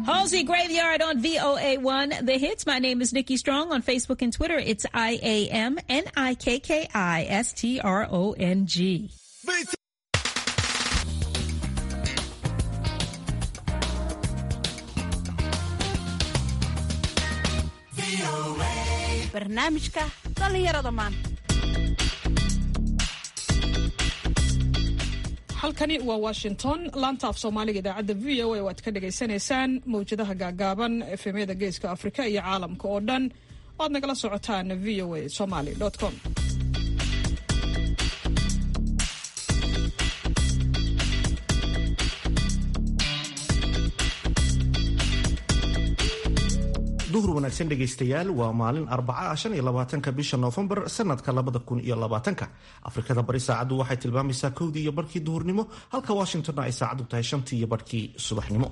Halsey Graveyard on VOA1. The hits. My name is Nikki Strong on Facebook and Twitter. It's I A M N I K K I S T R O N G. barnaamijka dhallinyarada maanta halkani waa washington laanta af soomaaliga idaacadda v o a oo aad ka dhagaysanaysaan mawjadaha gaagaaban efemyada geeska afrika iyo caalamka oo dhan oad nagala socotaan v o a somaly com duhur wanaagsan dhegaystayaal waa maalin arbaca shan iyo labaatanka bisha noofembar sanadka labada kun iyo labaatanka afrikada bari saacaddu waxay tilmaamaysaa kowdii iyo barhkii duhurnimo halka washingtonna ay saacaddu tahay shantii iyo barhkii subaxnimo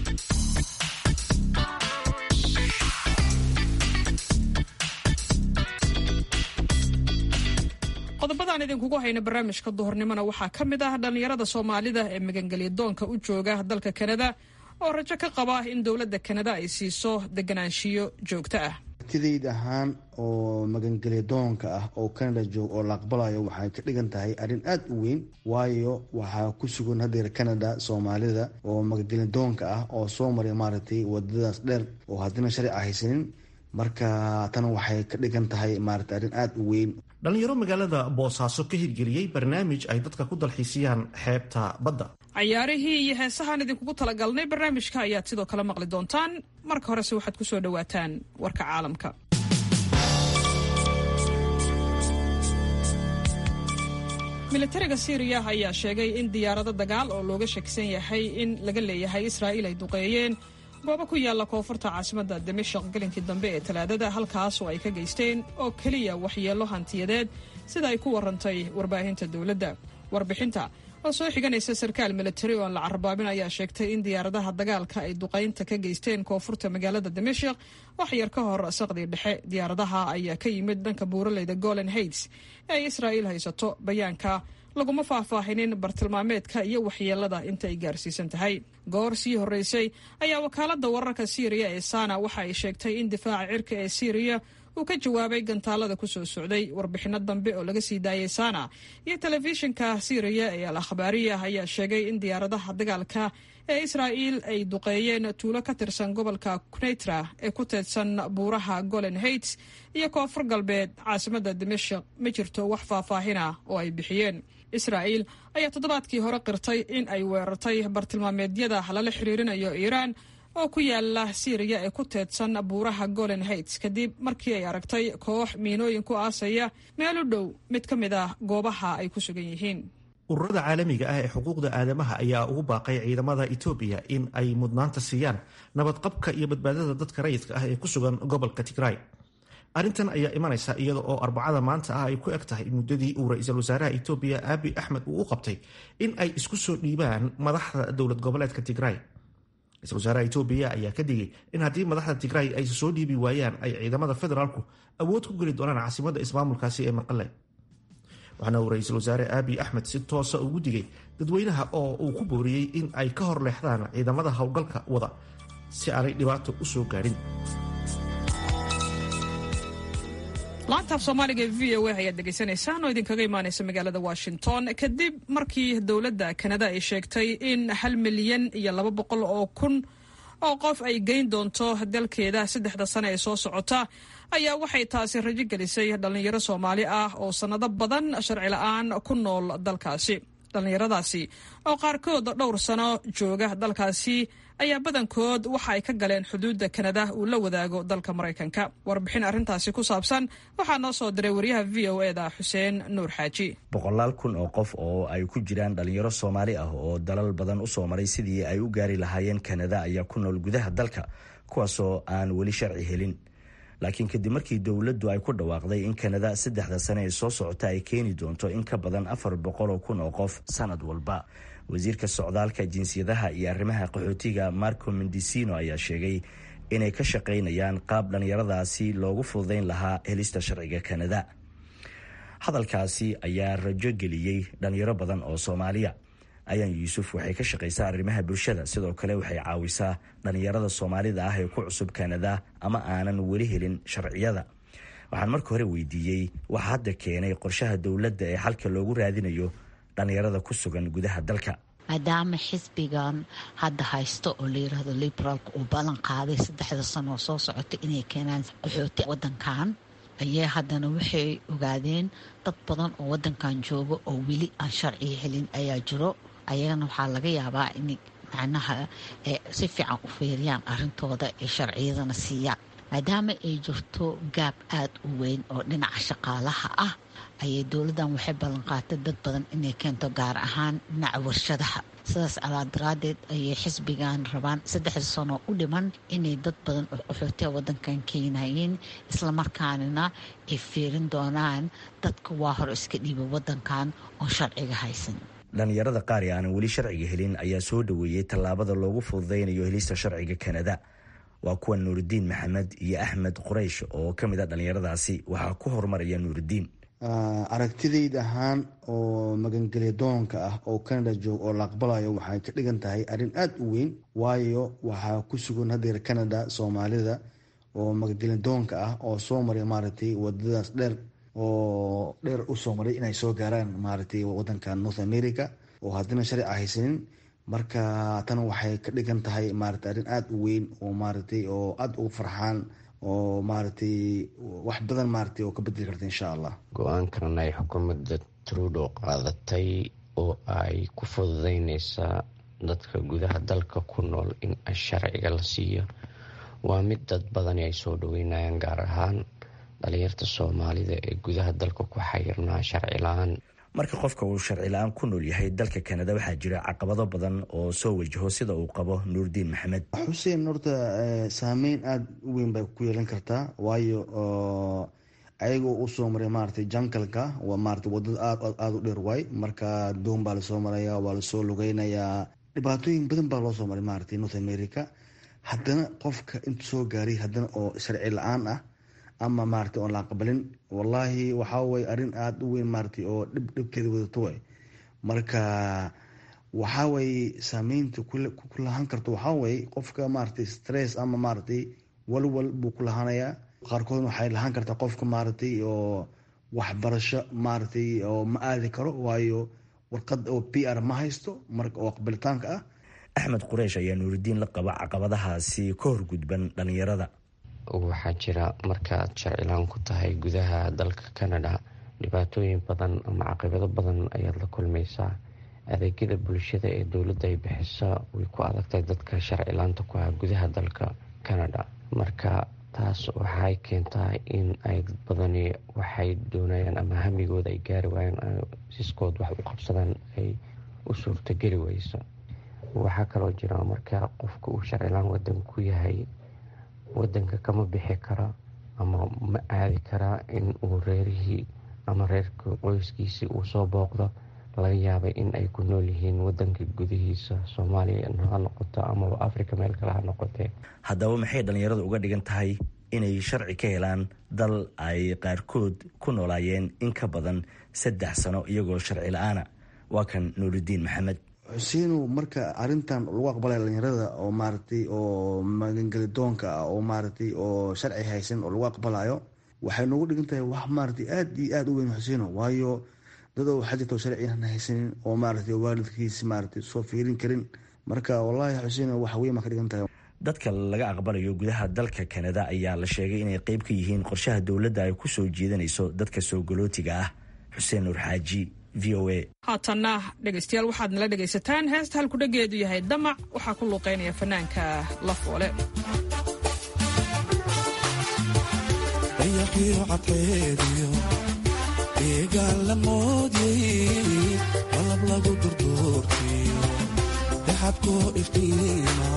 qodobadaan idinkugu hayna barnaamijka duhurnimona waxaa ka mid ah dhallinyarada soomaalida ee magangelya doonka u jooga dalka kanada oo rajo ka qaba in dowladda kanada ay siiso deganaanshiyo joogto ah tidayd ahaan oo magangelya doonka ah oo canada joog oo la aqbalayo waxay ka dhigan tahay arrin aada u weyn waayo waxaa ku sugan hadeer canada soomaalida oo magangelya doonka ah oo soo maray maaragtay wadadaas dheer oo haddina sharci haysanin marka tan waxay ka dhigan tahay maaragtay arrin aada u weyn dhallinyaro magaalada boosaaso ka hirgeliyey barnaamij ay dadka ku dalxiisiyaan xeebta badda cayaarihii iyo heesahaan idinkugu talagalnay barnaamijka ayaad sidoo kale maqli doontaan marka horese waxaad ku soo dhowaataan warka caalamka militariga syriya ayaa sheegay in diyaarado dagaal oo looga shakisan yahay in laga leeyahay israa'iil ay duqeeyeen goobo ku yaalla koonfurta caasimadda dimashaq gelinkii dambe ee talaadada halkaas oo ay ka geysteen oo keliya waxyeello hantiyadeed sida ay ku warantay warbaahinta dowladda warbixinta oo soo xiganaysa sarkaal militari oo aan la carabaabin ayaa sheegtay in diyaaradaha dagaalka ay duqaynta ka geysteen koonfurta magaalada dimashaq wax yar ka hor saqdii dhexe diyaaradaha ayaa ka yimid dhanka buuraleyda golan haids ee ay israa'iil haysato bayaanka laguma faahfaahinin bartilmaameedka iyo waxyeelada inta ay gaarsiisan tahay goor sii horreysay ayaa wakaaladda wararka siiriya ee sana waxa ay sheegtay in difaaca cirka ee siiriya uu ka jawaabay gantaalada ku soo socday warbixinno dambe oo laga sii daayay sana iyo telefishinka siiriya ee al akhbaariya ayaa sheegay in diyaaradaha dagaalka ee israa'iil ay duqeeyeen tuulo ka tirsan gobolka kuneitra ee ku teedsan buuraha golen haids iyo koonfur galbeed caasimadda dimashaq ma jirto wax faahfaahina oo ay bixiyeen israa'iil ayaa toddobaadkii hore qirtay in ay weerartay bartilmaameedyada lala xiriirinayo iiraan oo ku yaala siiriya ee ku teedsan buuraha golen haids kadib markii ay aragtay koox miinooyin ku aasaya meel u dhow mid ka mid ah goobaha ay ku sugan yihiin ururada caalamiga ah ee xuquuqda aadamaha ayaa ugu baaqay ciidamada etoobiya in ay mudnaanta siiyaan nabadqabka iyo badbaadada dadka rayidka ah ee ku sugan gobolka tigray arrintan ayaa imanaysa iyada oo arbacada maanta ah ay ku eg tahay muddadii uu ra-iisul wasaaraha etoobiya abi axmed uu u qabtay in ay isku soo dhiibaan madaxda dowlad goboleedka tigray ra-isul wasaaraha etoobiya ayaa ka digay in haddii madaxda tigray ay soo dhiibi waayaan ay ciidamada federaalku awood ku geli doonaan caasimadda ismaamulkaasi ee maqale waxaana uu ra-iisul wasaare abi axmed si toosa ugu digay dadweynaha oo uu ku booriyey in ay ka hor leexdaan ciidamada howlgalka wada si aanay dhibaato u soo gaadhin laantaaf soomaaliga ee v o a ayaad dhegaysanaysaan oo idinkaga imaanaysa magaalada washington kadib markii dowladda kanada ay sheegtay in hal milyan iyo laba boqol oo kun oo qof ay geyn doonto dalkeeda saddexda sane ee soo socota ayaa waxay taasi rajo gelisay dhallinyaro soomaali ah oo sannado badan sharci la-aan ku nool dalkaasi dhallinyaradaasi oo qaarkood dhowr sano jooga dalkaasi ayaa badankood waxa ay ka galeen xuduudda kanada uu la wadaago dalka maraykanka warbixin arrintaasi ku saabsan waxaa noo soo diray waryaha v o eda xuseen nuur xaaji boqolaal kun oo qof oo ay ku jiraan dhalinyaro soomaali ah oo dalal badan usoo maray sidii ay u gaari lahaayeen kanada ayaa ku nool gudaha dalka kuwaasoo aan weli sharci helin laakiin kadib markii dowladdu ay ku dhawaaqday in kanada saddexda sane ee soo socota ay keeni doonto in ka badan afar boqoloo kun oo qof sanad walba wasiirka socdaalka jinsiyadaha iyo arrimaha qaxootiga marco mendicino ayaa sheegay inay ka shaqaynayaan qaab dhallinyaradaasi loogu fududayn lahaa helista sharciga kanada hadalkaasi ayaa rajo geliyey dhallinyaro badan oo soomaaliya ayaan yuusuf waxay ka shaqaysaa arrimaha bulshada sidoo kale waxay caawisaa dhallinyarada soomaalida ah ee ku cusub kanada ama aanan weli helin sharciyada waxaan marka hore weydiiyey waxa hadda keenay qorshaha dowladda ee xalka loogu raadinayo dhallinyarada ku sugan gudaha dalka maadaama xisbigan hadda haysto oo layiraahdo liberaalka uu ballan qaaday saddexda sano oo soo socota inay keenaan qaxooti wadankan ayay haddana waxay ogaadeen dad badan oo wadankan jooga oo weli aan sharciga helin ayaa jiro ayagana waxaa laga yaabaa in macnaha si fiican u feeriyaan arrintooda ee sharciyadana siiyaan maadaama ay jirto gaab aada u weyn oo dhinaca shaqaalaha ah ayay dowladdan waxay ballanqaatay dad badan inay keento gaar ahaan dhinaca warshadaha sidaas alaa daraadeed ayay xisbigan rabaan saddexda sano u dhiman inay dad badan oo qaxootiya wadankan keenayeen islamarkaanina ay fiirin doonaan dadka waa hore iska dhiiba wadankan oon sharciga haysan dhallinyarada qaar ee aanan weli sharciga helin ayaa soo dhoweeyey tallaabada loogu fududaynayo helista sharciga kanada waa kuwa nuuridiin maxamed iyo axmed quraysh oo ka mid a dhallinyaradaasi waxaa ku horumaraya nuuridiin aragtidayda ahaan oo magangelya doonka ah oo canada joog oo la aqbalayo waxay ka dhigan tahay arrin aada u weyn waayo waxaa ku sugan hadeer canada soomaalida oo magangelya doonka ah oo soo maray maaragtay wadadaas dheer oo dheer usoo maray inay soo gaaraan maaragtay wadanka north america oo haddina sharci haysanin marka tan waxay ka dhigan tahay maaragtay arrin aada u weyn oo maaragtay oo aada ugu farxaan oo maaragtay wax badan maaragtay oo ka bedeli karta insha allah go-aankan ay xukuumadda trudo qaadatay oo ay ku fududeyneysaa dadka gudaha dalka ku nool in sharciga la siiyo waa mid dad badani ay soo dhaweynayaan gaar ahaan dhalinyarta soomaalida ee gudaha dalka ku xayirnaa sharci la-aan marka qofka uu sharci la-aan ku nool yahay dalka kanada waxaa jira caqabado badan oo soo wajaho sida uu qabo nuurdiin maxamed xuseen horta saameyn aada u weyn bay ku yeelan kartaa waayo ayagoo usoo maray maaragtay jankalka waa maarata wadada aad aada u dheer waay marka doon baa lasoo maraya waa lasoo lugeynayaa dhibaatooyin badan baa loo soo maray maaragtay north america haddana qofka intu soo gaaray haddana oo sharci la-aan ah ama maaragtay oon la aqbalin wallaahi waxaa waye arrin aada u weyn maaragtay oo dhib dhibkeeda wadato way marka waxaa waye saameynta ku lahaan karto waxaa waye qofka maaragtay stress ama maaragtay walwal buu ku lahaanayaa qaarkoodna waxay lahaan kartaa qofka maaragtay oo waxbarasho maaragtay oo ma aadi karo waayo warqad oo p r ma haysto marka oo aqbalitaanka ah axmed qureysh ayaa nuuridiin la qaba caqabadahaasi ka horgudban dhalinyarada waxaa jira markaaad sharcilaan ku tahay gudaha dalka canada dhibaatooyin badan ama caqibado badan ayaad la kulmaysaa adeegyada bulshada ee dowladda ay bixisa way ku adagtahay dadka sharcilaanta ku ah gudaha dalka canada marka taas waxay keentaa in ay dad badani waxay doonayaan ama hamigooda ay gaari waayaan siskood wax u qabsadaan ay u suurtogeli weyso waxaa kaloo jira marka qofka uu sharcilaan wadan ku yahay wadanka kama bixi kara ama ma aadi karaa in uu reerihii ama reerka qoyskiisii uu soo booqdo laga yaabay in ay ku nool yihiin wadanka gudihiisa soomaaliya ha noqoto amaba africa meel kale ha noqotee haddaba maxay dhallinyaradu uga dhigan tahay inay sharci ka helaan dal ay qaarkood ku noolaayeen in ka badan saddex sano iyagoo sharci la-aana waa kan nuuridiin maxamed xuseenow marka arintan lagu aqbalaya dhalinyarada oo maaragtay oo magangeli doonka ah oo maaragtay oo sharci haysan oo lagu aqbalayo waxay noogu dhigan tahay wax maaragtay aada iyo aada u weyn xuseeno waayo dad waxaa jirta sharci aan haysanin oo maaragtay waalidkiisi maaragtay soo fiirin karin marka wallaahi xuseeno wax weyn baa ka dhigan tahay dadka laga aqbalayo gudaha dalka kanada ayaa la sheegay inay qeyb ka yihiin qorshaha dowladda ay ku soo jeedanayso dadka soo galootiga ah xuseen nuur xaaji v o a haatanna dhegaystayaal waxaad nala dhegaysataan heesta halkudhageedu yahay damac waxaa ku luuqeynaya fanaanka lafoole dayaqiyo cadceediyo deegaan la moodyay qalab lagu durduurtiyo daxabkoo iftiima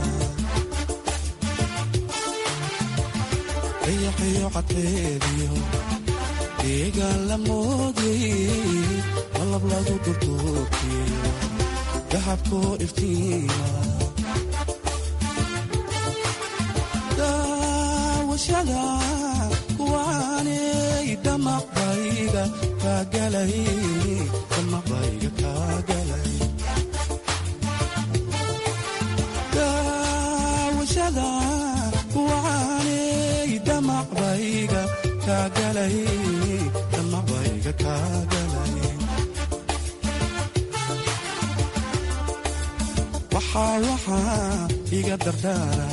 dayaqiyo cadceediyo deegaan la moodyay qalab lagu durduurtiyo daxabkoo iftiima daawashada kuwaanay damaqbayga kaagalay damaqbayga kaagalay dhalashada wacaaney damacbayga kaagalay damacbayga kaagalay waxaa waxaa iga dardaara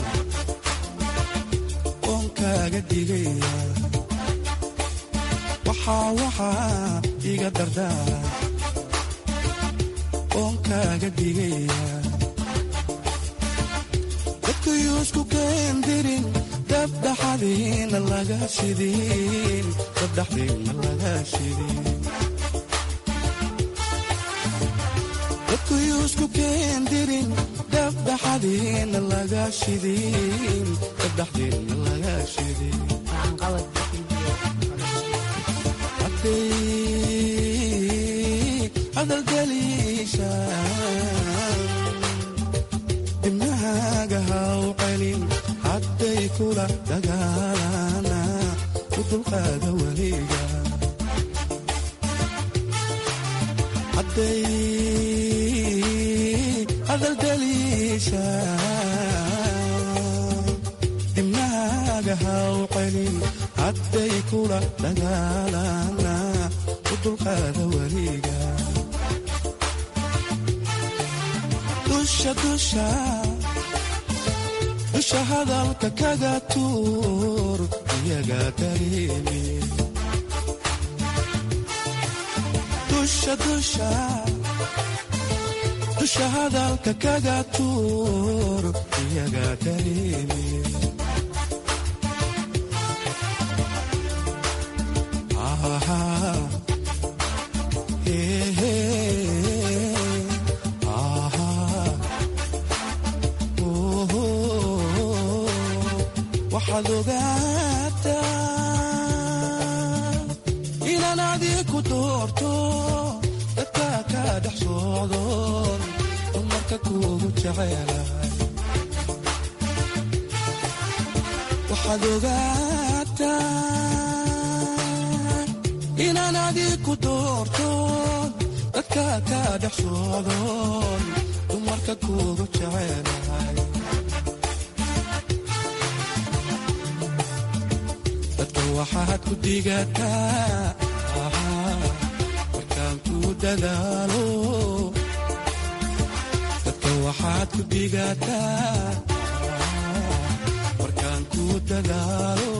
oon kaaga digaya waxaa waxaa iga dardaara oon kaaga digaya dadkuyuusku keendirin dabdhaxadiina laga shidin dabdhaxdiina laga shidin dadkuyuusku keendirin dabdhaxadiina laga shidin dabdhaxdiina laga shidin hadday hadalgeliisha dibnahaaga haw celin hadday kula dagaalana u dulqaada weliga hadday hadalgeliisha dibnahaaga haw celin hadday kula dagaalana u dulqaada weliga dusha dusha dusha hadalka kaga tuur iyaga dareemi dusha dusha dusha hadalka kaga tuur iyaga dareemi waxaad ogaataa inaan adiku doorto dadka ka dhex socdoon dumarka kuugu jecelahay waxaad ogaataa inaan adiku doorto dadka ka dhex socdoon dumarka kuugu jecelahay dadka waxaad ku digataa markaan ku dadaalo dadka waxaad ku digataa markaan ku dadaalo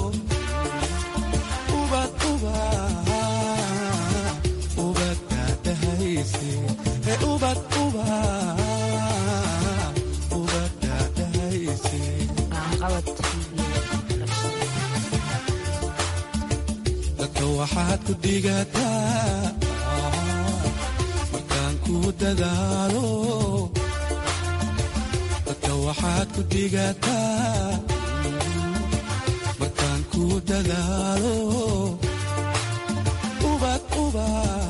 ubad uba ubad daadahayse ee ubad uba ubad daadahayse dadka waxaad ku digataa markaan ku dadaalo dadka waxaad ku digataa markaan ku dadaalo ubad uba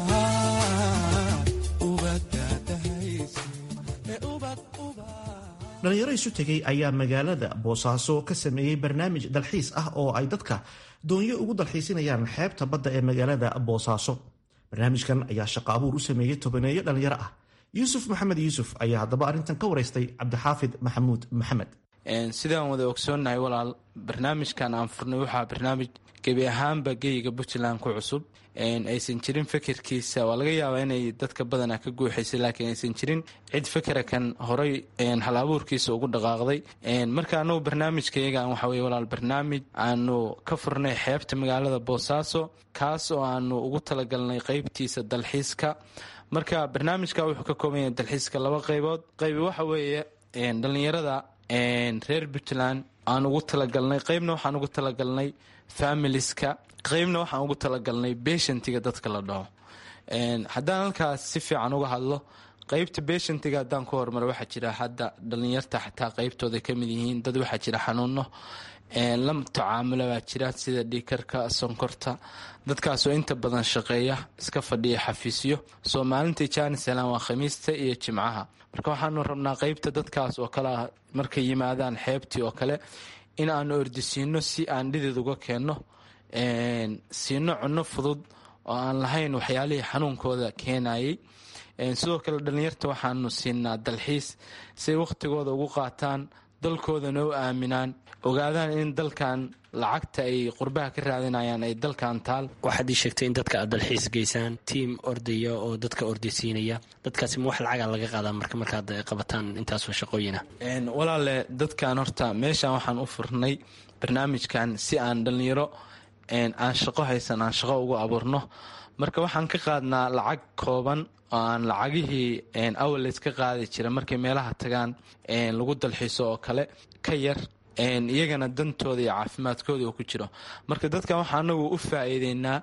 ubad daadahayse ee ubad uba dhalinyaro isu tegay ayaa magaalada boosaaso ka sameeyey barnaamij dalxiis ah oo ay dadka doonyo ugu dalxiisinayaan xeebta badda ee magaalada boosaaso barnaamijkan ayaa shaqo abuur u sameeyey tobaneeyo dhalinyaro ah yuusuf maxamed yuusuf ayaa haddaba arrintan ka waraystay cabdixaafid maxamuud maxamed sidaan wada ogsoonnahay walaal barnaamijkan aan furnay waxaa barnaamij gebi ahaanba geyiga puntland ku cusub aysan jirin fekerkiisa waa laga yaabaa inay dadka badana ka guuxaysay laakiin aysan jirin cid fekerakan horay hal abuurkiisa ugu dhaqaaqday marka anagu barnaamijkayagan waxa weye walaal barnaamij aanu ka furnay xeebta magaalada boosaaso kaas oo aanu ugu talagalnay qeybtiisa dalxiiska marka barnaamijka wuxuu ka kooban yahay dalxiiska laba qaybood qaybi waxa weeye dhalinyarada reer puntland aan ugu talagalnay qeybna waxaan ugu talagalnay familiska qeybna waxaan ugu talagalnay beshantiga dadka la dhaho haddaan halkaas si fiican uga hadlo qeybta beshantiga haddaan ku hormaro waxaa jira hadda dhalinyarta xataa qeybtooda kamid yihiin dad waxaa jira xanuuno la tacaamula baa jira sida dhiikarka sonkorta dadkaasoo inta badan shaqeeya iska fadhiya xafiisyo soo maalintai janisalan waa khamiista iyo jimcaha marka waxaanu rabnaa qeybta dadkaas oo kale ah markay yimaadaan xeebtii oo kale in aanu ordisiino si aan dhidid uga keenno siino cunno fudud oo aan lahayn waxyaalihii xanuunkooda keenayay sidoo kale dhalinyarta waxaanu siinaa dalxiis siay wakhtigooda ugu qaataan dalkoodana u aaminaan ogaadaan in dalkan lacagta ay qurbaha ka raadinayaan ay dalkan taal waxaad ii sheegtay in dadka aad dalxiis geysaan tiim ordaya oo dadka ordaysiinaya dadkaasi ma wax lacaga laga qaadaa marka markaad qabataan intaasoo shaqooyina walaale dadkan horta meeshan waxaan u furnay barnaamijkan si aan dhallinyaro aan shaqo haysan aan shaqo ugu abuurno marka waxaan ka qaadnaa lacag kooban oo aan lacagihii awaleys ka qaadi jira markay meelaha tagaan lagu dalxiiso oo kale ka yar iyagana dantooda iyo caafimaadkooda oo ku jiro marka dadkan waxaa anagu u faa'iideynaa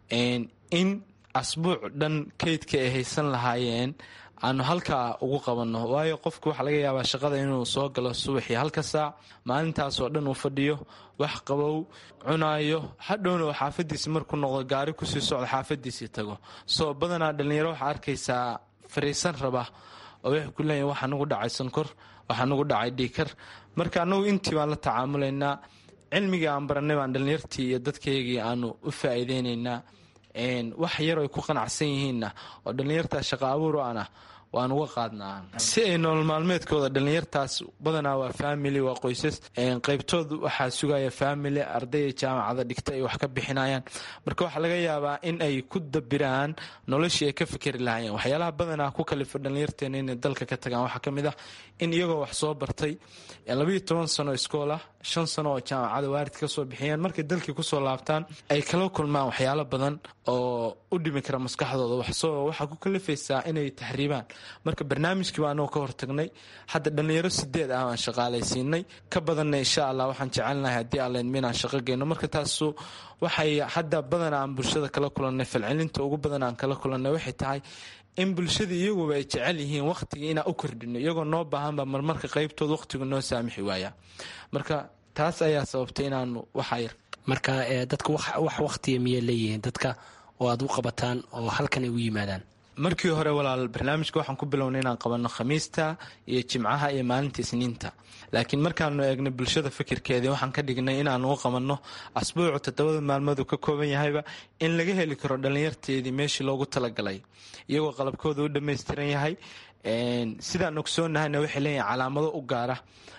in asbuuc dhan kaydka ay haysan lahaayeen aanu halkaa ugu qabanno waayo qofku waxaa laga yaabaa shaqada inuu soo galo subaxii halka saac maalintaasoo dhan uu fadhiyo wax qabow cunaayo hadhowna oo xaafadiisi markuu noqdo gaari kusii socdo xaafadiisii tago soo badanaa dhallinyaro waxaa arkaysaa fariisan raba oo waxay ku leeyihin waxaa nagu dhacay sankor waxaa nagu dhacay dhiikar marka anagu intii baan la tacaamulaynaa cilmigii aan baranay baan dhallinyartii iyo dadkaygii aanu u faa'iideynaynaa wax yar ay ku qanacsan yihiinna oo dhallinyartaa shaqa abuur o ana waan uga qaadnaa si ay nolol maalmeedkooda dhallinyartaas badanaa waa family waa qoysas qaybtood waxaa sugaya family ardayda jaamacada dhigta ay wax ka bixinayaan marka waxaa laga yaabaa in ay ku dabiraan noloshii ay ka fikeri lahaayeen waxyaalaha badanaa ku kalifa dhallinyarteena inay dalka ka tagaan waxaa kamid ah in iyagoo wax soo bartay labayo toban sano iskoola shan sano oo jaamacada waarid kasoo bixiyeen markay dalkii kusoo laabtaan ay kala kulmaan waxyaalo badan oo u dhimi kara maskaxdooda waxaa ku kalifaysaa inay taxriibaan marka barnaamijkii baa anagoo ka hortagnay hadda dhallinyaro sideed ah baan shaqaalaysiinay ka badanna insha allah waxaan jecelnahay haddii allaydma inaan shaqo geyno marka taasu waxay hadda badan aan bulshada kala kulannay falcelinta ugu badan aan kala kulannay waxay tahay in bulshada iyaguba ay jecel yihiin wakhtigii inaan u kordhino iyagoo noo baahanba marmarka qaybtooda wakhtigu noo saamixi waaya marka taas ayaa sababtay inaanu waxayar marka dadka wax wakhtiga miyay leeyihiin dadka oo aad u qabataan oo halkan ay u yimaadaan markii hore walaal barnaamijka waxaan ku bilownay inaan qabanno khamiista iyo jimcaha iyo maalinta isniinta laakiin markaanu eegnay bulshada fikirkeedii waxaan ka dhignay inaanu u qabanno asbuucu toddobada maalmooduu ka kooban yahayba in laga heli karo dhallinyarteedii meeshii loogu talagalay iyagoo qalabkooda u dhammaystiran yahay sidaan ogsoonnahayna waxay leeyihin calaamado u gaara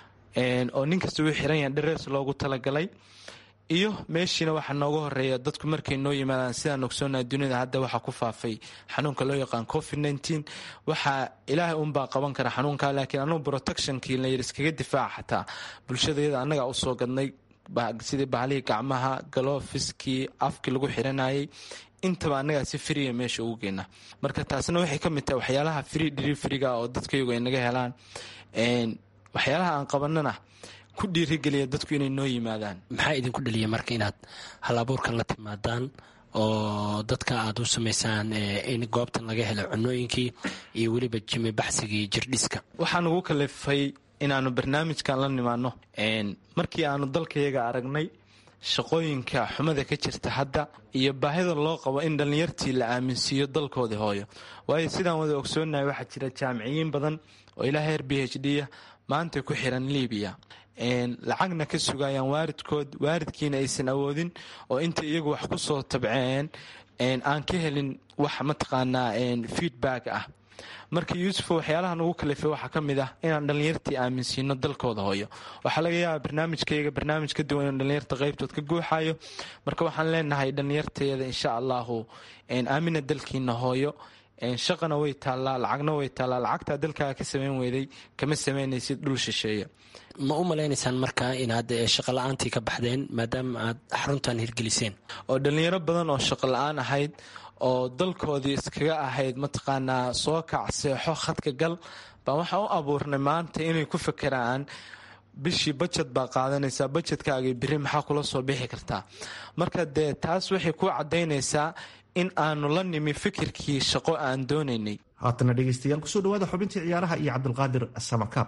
oo nin kasta uu xiran yahay dharees loogu talagalay iyo meeshiina waxaa nooga horeeya dadku markay noo yimaadaan sidaan ogsoonaha dunida hadda waxaa ku faafay xanuunka loo yaqaan covid nteen waxaa ilaahay unbaa qaban kara xanuunka laakiin anugu protectionkii layir iskaga difaaca xataa bulshadayada annagaa usoo gadnay sidii bahalihii gacmaha galofiskii afkii lagu xiranayay intaba annagaa si friya meesha ugu geyna marka taasna waxay ka mid tahay waxyaalaha free deliveryga oo dadkayagu ay naga helaan waxyaalaha aan qabanana ku dhiirigeliya dadku inay noo yimaadaan maxaa idinku dhaliya marka inaad hal abuurkan la timaadaan oo dadka aad u samaysaan in goobtan laga helo cunooyinkii iyo weliba jimi baxsigii jirdhiska waxaa nagu kalifay inaanu barnaamijkan la nimaano markii aanu dalkayaga aragnay shaqooyinka xumada ka jirta hadda iyo baahida loo qabo in dhallinyartii la aaminsiiyo dalkoodii hooyo waayo sidaan wada ogsoonahay waxaa jira jaamiciyiin badan oo ilaa heer b h d a maanta ku xiran libiya lacagna ka sugayaan waaridkood waaridkiina aysan awoodin oo inta iyagu wax ku soo tabceen aan ka helin wax mataqaanaa feedback ah marka yuusufo waxyaalaha nagu kalifay waxaa ka mid ah inaan dhallinyartii aaminsiino dalkooda hooyo waxaa laga yaabaa barnaamijkayga barnaamij ka duwan in dhallinyarta qaybtood ka guuxayo marka waxaan leenahay dhallinyarteeda insha allahu aamina dalkiina hooyo shaqana way taallaa lacagna way taallaa lacagtaa dalkaaga ka samayn weyday kama samaynaysid dhul shisheeye ma u malaynaysaan marka inaad shaqo la-aantii ka baxdeen maadaama aad xaruntan hirgeliseen oo dhallinyaro badan oo shaqo la-aan ahayd oo dalkoodii iskaga ahayd mataqaanaa soo kac seexo khadka gal baan waxaan u abuurnay maanta inay ku fakeraan bishii bajed baa qaadanaysaa bajedkaagii biri maxaa kula soo bixi kartaa marka dee taas waxay ku caddaynaysaa in aanu la nimi fikirkii shaqo aan doonaynay haatana dhegeystayaal kusoo dhawaada xubintii ciyaaraha iyo cabdulqaadir samakaab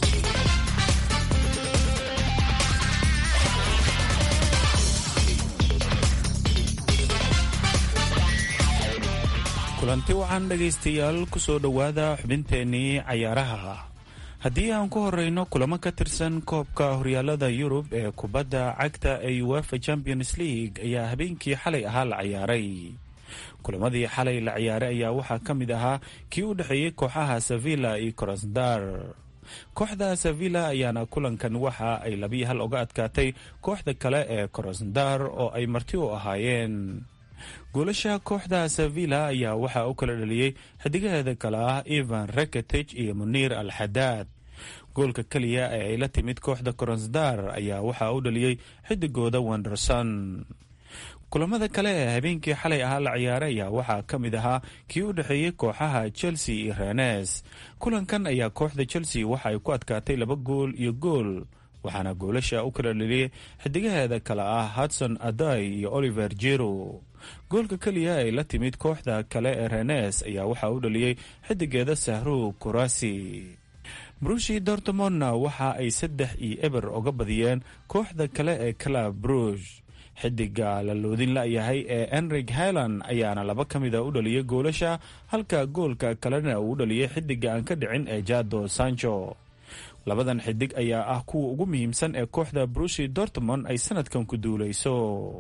kulanti waxaan dhegaystayaal kusoo dhowaada xubinteennii cayaaraha haddii aan ku horeyno kulamo ka tirsan koobka horyaalada yurub ee kubadda cagta ee uefa champions league ayaa habeenkii xalay ahaa la ciyaaray kulamadii xalay la ciyaaray ayaa waxaa ka mid ahaa kii u dhexeeyey kooxaha sevilla iyo krasdar kooxda sevilla ayaana kulankan waxa ay labiyo hal uga adkaatay kooxda kale ee korosndar oo ay marti u ahaayeen goolasha kooxda sevilla ayaa waxaa u kala dhaliyey xidigaheeda kale ah ivan reketeg iyo muniir al xadaad goolka keliya ee ay la timid kooxda koronsdar ayaa waxaa u dhaliyey xidigooda wenderson kulamada kale ee habeenkii xalay ahaa la ciyaaray ayaa waxaa ka mid ahaa kii u dhexeeyey kooxaha chelsea iyo renes kulankan ayaa kooxda chelsea waxa ay ku adkaatay laba gool iyo gool waxaana goolasha u kala dhaliyey xidigaheeda kale ah hudson aday iyo oliver jero goolka keliya ay la timid kooxda kale ee renes ayaa waxaa u dhaliyey xidigeeda sahru kurasi brushi dortmondna waxa ay saddex iyo eber uga badiyeen kooxda kale ee club brush xidiga la loodin la-yahay ee enrig highland ayaana laba ka mida u dhaliyay goolasha halka goolka kalena uu u dhaliyay xidiga aan ka dhicin ee jado sancho labadan xidig ayaa ah kuwa ugu muhiimsan ee kooxda brushi dortmond ay sanadkan ku duuleyso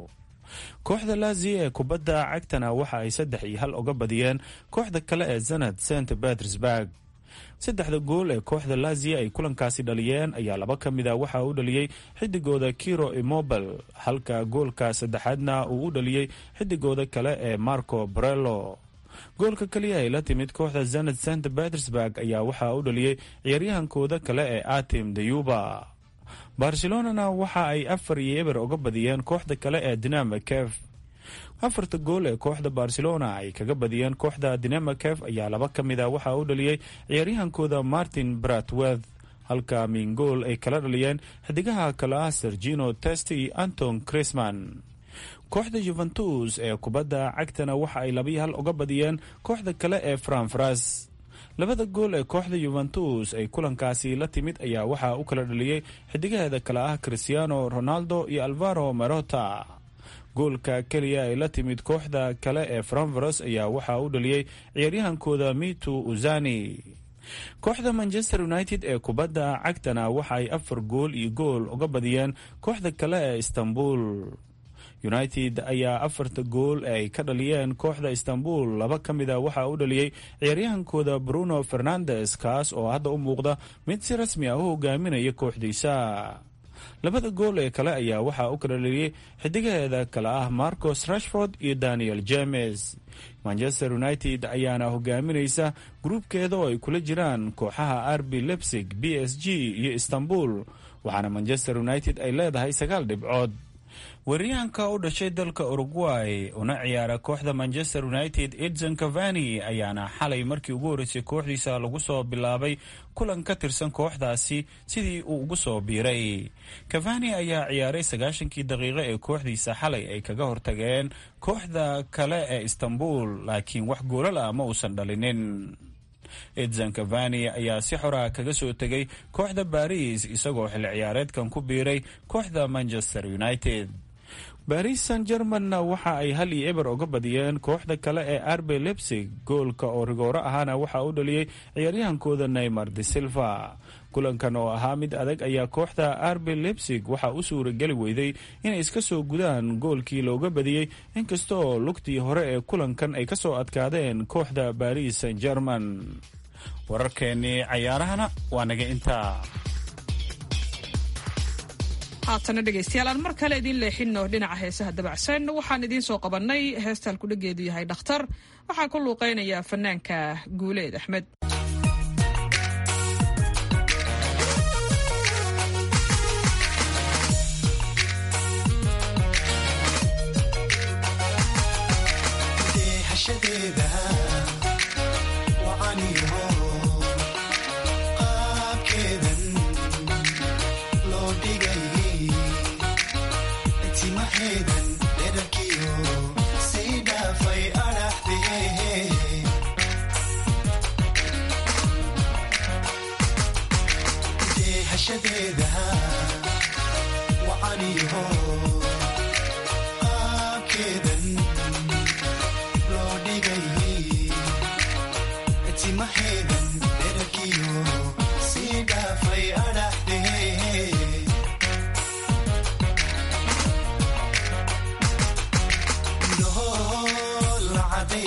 kooxda lazi ee kubadda cagtana waxa ay saddex iyo hal uga badiyeen kooxda kale ee zanad st petersburg saddexda gool ee kooxda lazia ay kulankaasi dhaliyeen ayaa laba ka mid a waxaa u dhaliyey xidigooda kiro imobel halka goolka saddexaadna uu u dhaliyey xidigooda kale ee marco brello goolka keliya ay la timid kooxda zanad st petersburg ayaa waxaa u dhaliyey ciyaaryahankooda kale ee atim dayuba barcelonana waxa ay afar iyo eber uga badiyeen kooxda kale ee dinama kef afarta gool ee kooxda barcelona ay kaga badiyeen kooxda dinamakef ayaa laba ka mid a waxaa u dhaliyey ciyaaryahankooda martin bratworth halka mingool ay kala dhaliyeen xidigaha kale ah sergino testi iyo anton crisman kooxda juventus ee kubadda cagtana waxa ay labiyo hal uga badiyeen kooxda kale ee franfras labada gool ee kooxda yuventus ay kulankaasi la timid ayaa waxaa u kala dhaliyey xidigaheeda kale ah cristiano ronaldo iyo alvaro marota goolka keliya ay la timid kooxda kale ee franvaros ayaa waxaa u dhaliyey ciyaaryahankooda mitu uzani kooxda manchester united ee kubadda cagtana waxa ay afar gool iyo gool uga badiyeen kooxda kale ee istanbul united ayaa afarta gool ay ka dhaliyeen kooxda istanbul laba ka mid a waxaa u dhaliyey ciyaaryahankooda bruno fernandes kaas oo hadda u muuqda mid si rasmi ah u hogaaminaya kooxdiisa labada gool ee kale ayaa waxaa u kala dhaliyey xidigaheeda kale ah marcos rashford iyo daniel james manchester united ayaana hogaaminaysa gruubkeeda oo ay kula jiraan kooxaha rb lebsig b s g iyo istanbul waxaana manchester united ay leedahay sagaal dhibcood weeryahanka u dhashay dalka uruguay una ciyaara kooxda manchester united edson cavani ayaana xalay markii ugu horreysay kooxdiisa lagu soo bilaabay kulan ka tirsan kooxdaasi sidii uu ugu soo biiray cavani ayaa ciyaaray sagaashankii daqiiqo ee kooxdiisa xalay ay kaga hortageen kooxda kale ee istanbul laakiin wax goolal ah ma uusan dhalinin edson cavani ayaa si xora kaga soo tegay kooxda baris isagoo xilli ciyaareedkan ku biiray kooxda manchester united baris san germanna waxa ay hal iyo eber uga badiyeen kooxda kale ee arbe lebsig goolka oo rigooro ahaana waxaa u dhaliyey ciyaaryahankooda neymar de silva kulankan oo ahaa mid adag ayaa kooxda arbe lebsig waxaa u suurageli weyday inay iska soo gudaan goolkii looga badiyey inkasta oo lugtii hore ee kulankan ay ka soo adkaadeen kooxda baris san german wararkeennii cayaarahana waa naga intaa haatana dhegaystayaal aan mar kale idiin leexinno dhinaca heesaha dabacsan waxaan idiin soo qabannay heesta halkudhageedu yahay dhakhtar waxaa ku luuqeynaya fanaanka guuleed axmed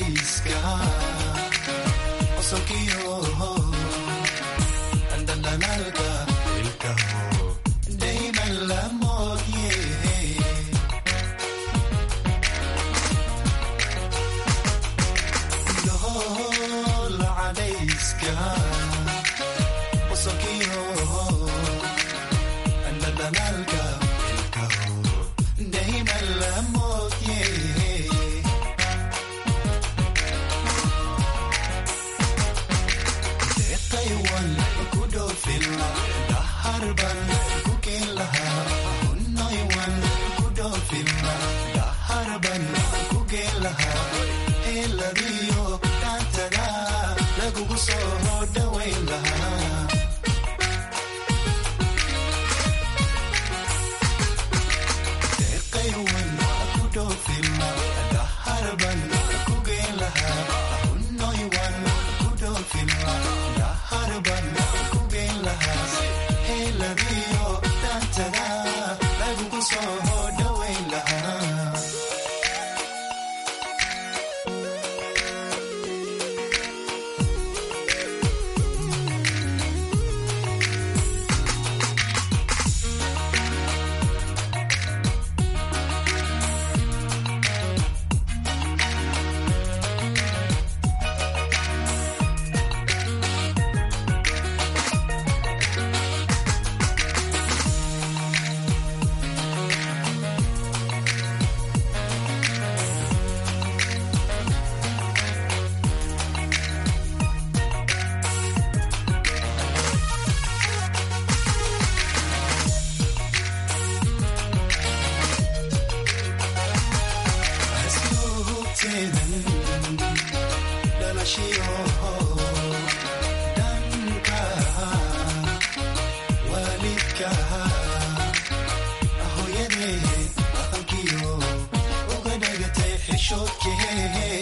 Andalana daldalaalka ilkaho dayman la moodye deeqaywan ku dhoofila daharban ku keen lahaa hunnoywan ku dhoofila daharban ku keen lahaa heeladiyo dhaantada lagugu soo dhawayn lahaa deeqaywan ku dhoofila daharban ku keen lahaa hunnoywan ku dhoofila daharban ku keen lahaa heeladiyo dhaantada lagugu soo dhawayn lahaa asluubteedan dhalashiyo dhanka waalidka hooyadee dhaqankiyo uga dhagatay xishoodkee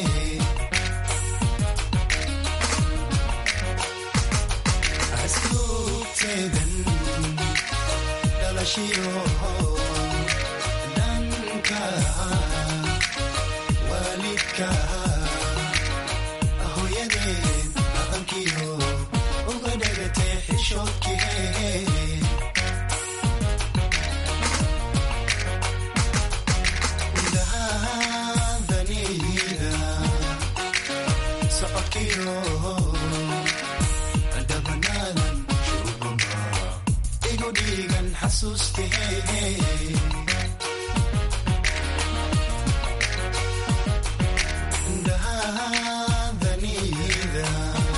asluubteedan dhalashiyo dhanka waalidka hooyadeed dhaqankiyo uga dhagatay xishoodkee dahadanida socodkiyo dabanaadan shubamba igu dhiigan xasuustee dahadanida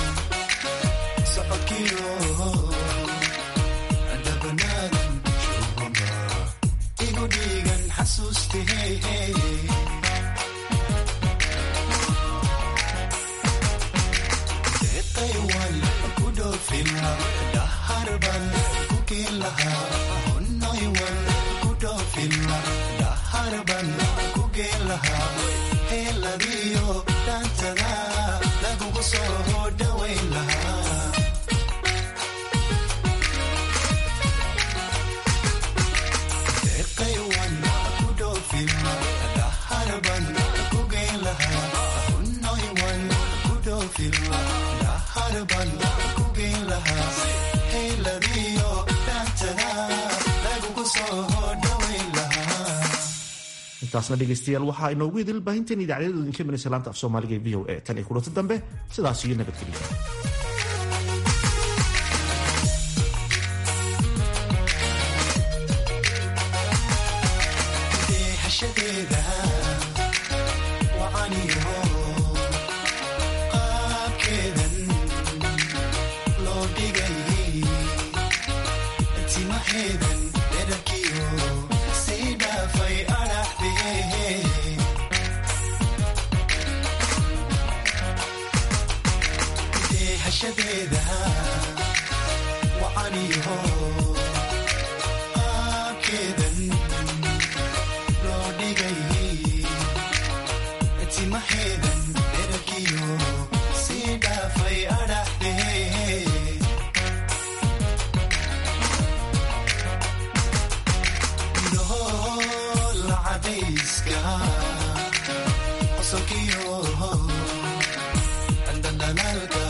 socodkiyo dabanaadan shubamba igu dhiigan xasuustee deeqaywan ku dhoofila daharban ku keen lahaa hunnoywan ku dhoofila daharban ku keen lahaa heeladiyo dhaantada lagugu soo dhawayn lahaa deeqaywan ku dhoofila daharban ku keen lahaa hunnoywan ku dhoofila daharban ku keen lahaa heeladiyo dhaantada lagugu soo dhawayn lahaa intaasna dhegaystayaal waxaa inoogu idil baahinteen idaacadyadu idinka imanaysa laanta af soomaaliga ee v o a tan iyo kulanti dambe sidaas iyo nabadgelyo deehashadeeda wacaniyo qaabkeedan loo dhigay timaheedan dherarkiyo sii dhaafay adhaxdee deehashadeeda wacaniyo qaabkeedan loo dhigay timaheedan dherarkiyo sii dhaafay adhaxdee indhahoola cadayska qosolkiyo dandhanalaalka